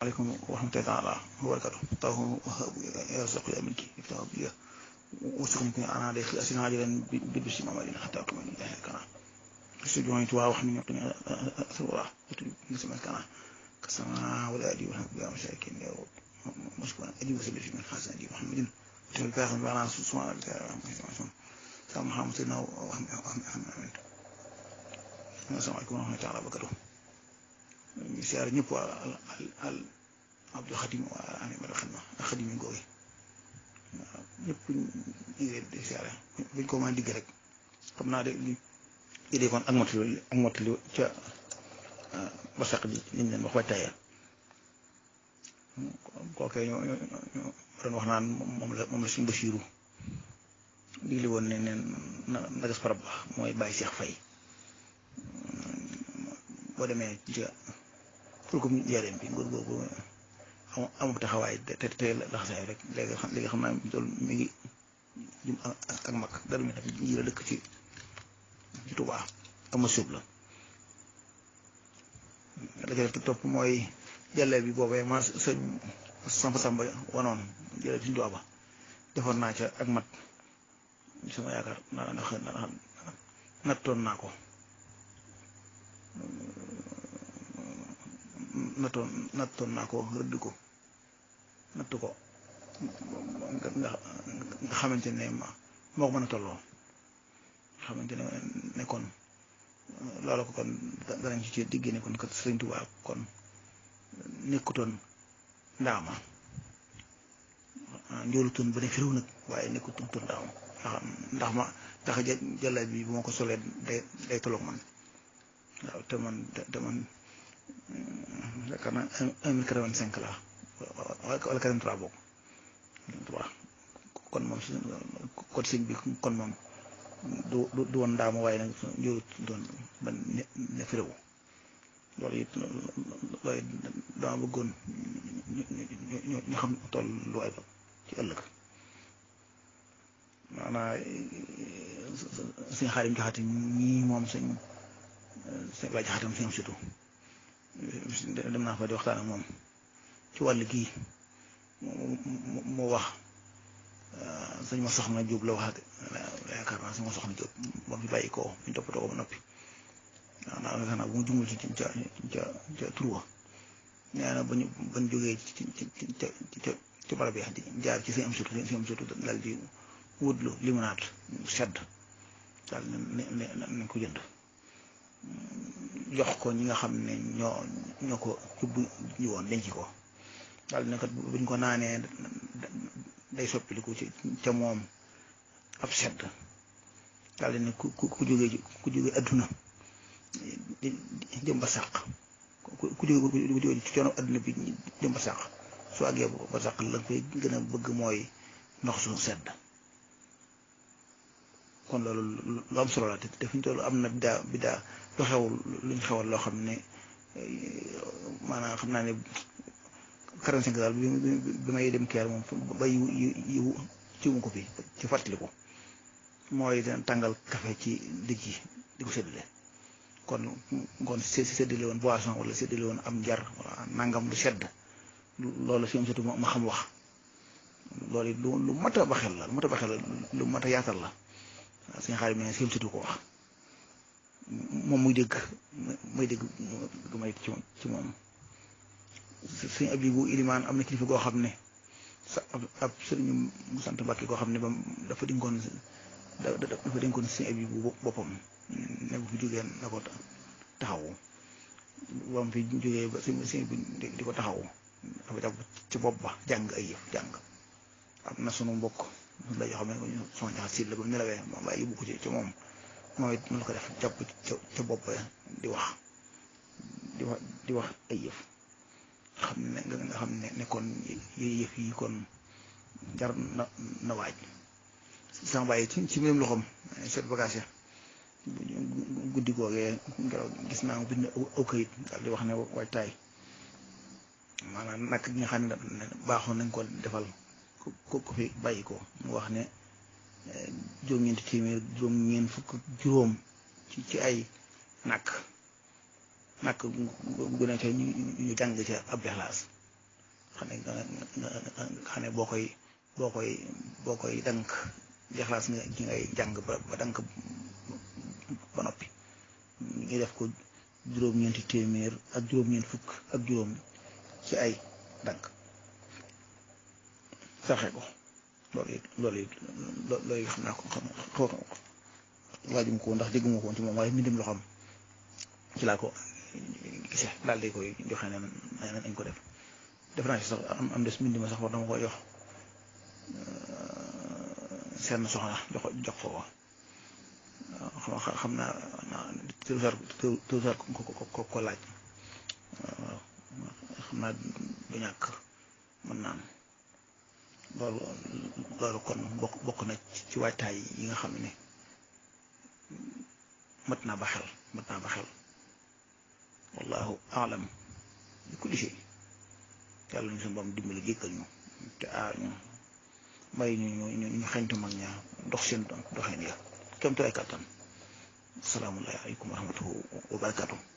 عليكم ورحمة الله تعالى وبركاته طه وهاب يرزق يا ملكي يفتح بي وسكم أنا عليك أسنا عاجلا بالبشر معمالين حتى أكمل الله كنا سجوني توا وحمي يقني أثورا نسمع كنا كسما ولا أدي وهم بيا مشاكين يا رب مشكورا أدي وسبب في من حسن أدي محمد وتقول فاهم بأنا سبحان الله سلام محمد سيدنا وهم وهم وهم السلام عليكم ورحمة الله وبركاته siyaare ñëpp waa al al Abdou Khadim waa animal xidma ak xadim yi googu waaw ñëpp ñu ngi leen di siyaare buñ ko mën a digg rek xam naa de li li dee kon ak mottali ak mottali ca basaq ji liñ leen wax waajtaaya kookee ñoo ñoo ñoo doon wax naan moom la moom la suñu Basiiru digli woon ne neen na nagas parab ba mooy bàyyi Seex Fay boo demee ca fulkum njëriñ bi nguur googu amul taxawaay te te te laxasaay rek léegi xam léegi xam naa loolu mi ngi jum ak mag dara mi tam ji la dëkk ci ci Tuubaa ama suub la la ca topp mooy jàlle bi boobee ma sëñ Samba Samba wanoon jële ci Tuubaa ba defoon naa ca ak mat sama yaakaar naa ndax nattoon naa ko nattoon nattoon naa ko rëdd ko natt ko nga nga xamante ne moo ko mën a tolloo xamante ne ne kon loolu ko kon danañ ci ci digg ne kon kat Sëriñ Tuubaa kon nekkutoon ndaama njoolutoon ba ne firiw nag waaye nekkutoon ndaama ndax ma ndax jàlla bi bu ma ko solee day day tolloog man waaw te man te man yaakaar naa un mille quatre-vingt-cinq la wala quatre-vingt-trois boobu waaw kon moom kon sëñ bi kon moom du du woon ndaama waaye nag njóoru doon ba ne ne fi réew loolu it loolu it dama bëggoon ñu ñu xam toll lu waay ba ci ëllëg maanaam sëñ xaarim jaxate ñii moom sëñ sëñ laa jaxatam sëñ surtout dem naa fa di waxtaan ak moom ci wàll gii mu wax sëñ ma soxna Jóob la wax yaakaar naa sëñ ma soxna Jóob ba fi bàyyi koo ñu toppatoo ko ba noppi waaw naa yaakaar naa bu mu jumul ci ca ca ca turwa nee na ba ñu ba ñu jógee ci ci ca ca ci barab yi jaar ci sëñ am surtout sëñ am surtout dal di wutlu limonade sedd daal ne ne nañ ko jënd jox ko ñi nga xam ne ñoo ñoo ko yóbbu ñu woon denc ko daal ne kat buñ ko naanee day soppiliku ci ca moom ab sedd daal ne ku ku ku jógee ku jógee adduna jëm ba sàq ku jógee ku jógee ci coono adduna bi jëm ba sàq su àggee ba sàq la koy gën a bëgg mooy ndox su sedd kon loolu lu am solo la te te fi ñu toll am na biddaa biddaa lu xew luñ xewal loo xam ne maanaam xam naa ne quarante cinq daal bi bi may dem keer moom ba yiw yiw ciwum ko fi ci fàttaliku mooy tàngal café ci digg yi di ko séddale kon kon si séddale woon boisson wala séddale woon am njar wala nangam lu sedd loolu fi am surtout ma xam wax loolu lu lu mat a baxel la lu mat a baxel la lu mat a yaatal la waaw suñu xaar yi ne si surtout ko wax moom muy dégg muy dégg gu may ci ci moom suñu ab yi bu ilimaan am na kilifa goo xam ne sa ab sëriñu mu sant Mbàkke goo xam ne ba dafa dénkoon dafa dénkoon suñu ab yi bu boppam ne bu fi jógee na ko taxawu ba mu fi jógee ba suñu suñu bi di ko taxawu dafa jàpp ci bopp ba jàng ay yëf jàng am na sunu mbokk la yoo xam ne sama jaxat siit la ba mu nelawee moom waaye yóbbu ko ci ci moom moom it mu la ko def jàpp ca ca bopp di wax di wax di wax ay yëf xam ne nga xam ne ne kon yooyu yëf yi kon jar na na waaj sama bàyyi ci ci mbirum loxoom seet bagage ya guddi googee ngelaw gis naa mu bind aw kayit daal di wax ne waaj taay maanaam nag gi nga xam ne baaxoon nañ ko defal ko ko fi bàyyi ko mu wax ne juróom-ñeenti téeméer juróom-ñeent fukk juróom ci ci ay nakk nakk gu ne ca ñu ñu jàng ca ab Ixlaas xam ne xam ne boo koy boo koy boo koy dank jaxlaas nga ci ngay jàng ba ba dank ba noppi ñu def ko juróom-ñeenti téeméer ak juróom-ñeent fukk ak juróom ci ay dank saxe ko loolu it loolu it loolu it xam naa ko xam xaw waajum ko ndax dégguma ko woon ci moom waaye mbindum loo xam ci laa ko gisee daal di koy joxe ne nañ ko def def naa ci sax am am des mbind ma sax war dama ko jox seen soxna jox jox ko waaw xam naa tuusaar tuusaar ko ko ko laaj waaw xam naa du ñàkk mën naan loolu loolu kon bokk bokk na ci waajtaay yi nga xam ne mat naa ba xel mat naa ba xel wallahu alam bi kulli shay yàlla ñu suñu boom dimbali jéggal ñu te aar ñu may ñu ñu ñu xeñtu mag ña dox seen doxeen ya kem tu ay kàttan asalaamu aleykum wa rahmatuhu wa barakatuh